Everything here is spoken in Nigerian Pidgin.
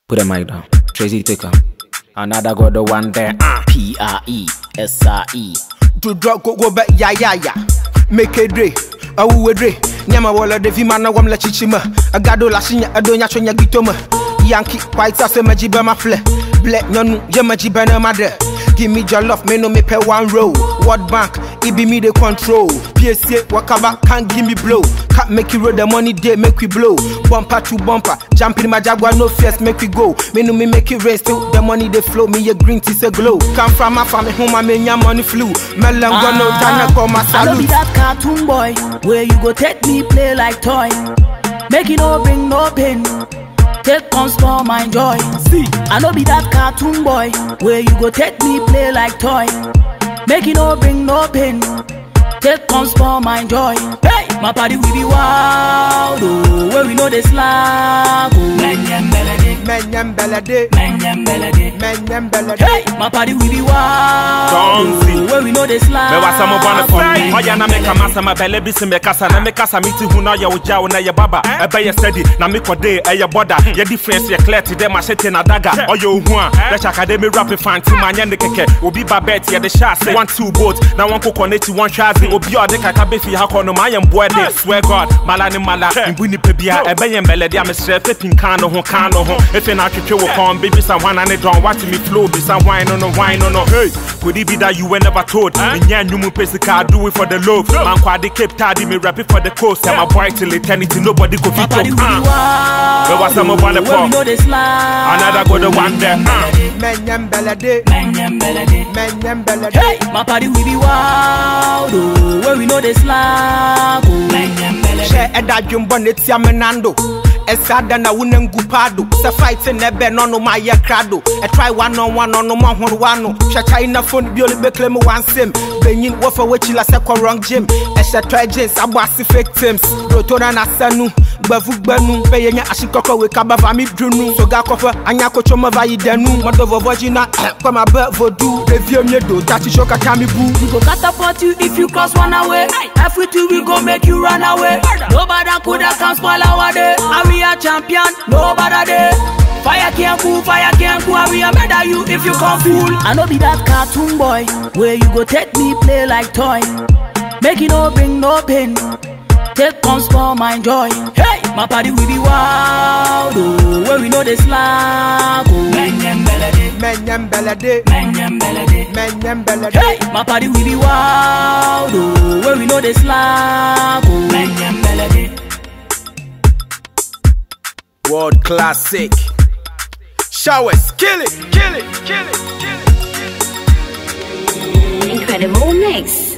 Put the mic down. Tracy Taker. Another got the one there. Uh. P R E S R E. to drop go go back ya ya ya make a day awu dre nyama wala de vima na wam la chichima agado la shinya adonya chonya gitoma yankee white as ma jiba ma fle black nyonu je ma jiba na ma de give me your love me no me pay one row world bank it be me the control psa wakaba can't give me blow can't make you roll the money day make we blow bumper to bumper jump in my jaguar no fears make we go me no me make it rain still the money they flow me a green tea say glow come from my family home I mean your money flew melon go no dana call my I no be salute that cartoon boy where you go take me play like toy. Make it no bring no pain. Take come spoil my joy. See, I no be that cartoon boy where you go take me play like toy. Make it no bring no pain. Take come spoil my joy. Hey, my party we be wild, oh, where we know the slack. Oh. Menyem melody, menyem belade menyem melody. menyem belade Hey, my party we be wild, Don't see. oh, where we know the slack. mɛwa sɛ mobɔ ne fɔm ɔyɛ na meka masa ma bɛlɛ bi se mekasa na mekasa mete hu na ɔyɛ wo gya wo na yɛ baba ɛbɛyɛ sɛdi na mekɔde ɛyɛ bɔda yɛ difference yɛ clear te dɛ mahyɛte na daga ɔyɛ ohu a dɛhyɛ akademi rap fanti ma nyɛ ne kɛkɛ obi ba bet yɛde hyɛ ase one two boat na wɔnkokɔ n'akyi wɔnhwɛ ase obi a ɔde kaka bɛfi ha kɔ no maayɛ mboa de swear god mala ne mala mbu nipa bia ɛbɛyɛ mbɛlɛde a mesrɛ fɛpin kan no ho kan no ho ɛfei na atwetwe wo kɔn bebisa hwana ne dɔn wate me flow bisa hwan no no hwan no no hey could it be that you were never told menyɛ nnwom pɛ sika I do it for the love mankwade cape tade me rap it for the coast I'm a boy till eternity nobody go My fit party up we be uh. wild, Where was some of the where we pop? know the slack. Another go the one there, uh. menyem belade Menyem melody. menyem belade Hey, my party we be wild, oh, where we know the slack. Oh. Menyem melody. hyɛ ɛda dwembɔ ne tia me nando ɛsa da na wona ngu paado sɛ fight ne ɛbɛ no no mayɛ krado ɛtry one on one ɔno mo ahorowa no hwɛ kyae na phone bi ole bɛkle me wansɛm benyin wɔfa wakyila sɛ kɔ wrong gym ɛhyɛ tɔ jeans abɔ ase victims rotona nasa nu gbavu gbanu bɛyɛ nya ahyekɔkɔ we kaba va mi dunu soga kɔfɛ anya kɔtɔ ma va yi danu mɔdɔ vɔvɔ gyina kɔma bɛ vodu revie mie do tati show kaka mi bu We go catapult you if you cross one away. Everything we go make you run away. Nobody coulda come spoil our day. And we are champion, nobody day. Fire can't cool, fire can't cool. and We are better you if you come fool. I no be that cartoon boy where you go take me play like toy. Make it no bring no pain. Take come spoil my joy. Hey, my party we be wild, oh, where we know the slack. Oh. Menyem melody, menyem belade menyem melody. menyem belade Hey, my party we be wild, oh, where we know the slack. Oh. Menyem melody. World classic. Showers, kill it, kill it, kill it, kill it. Incredible mix.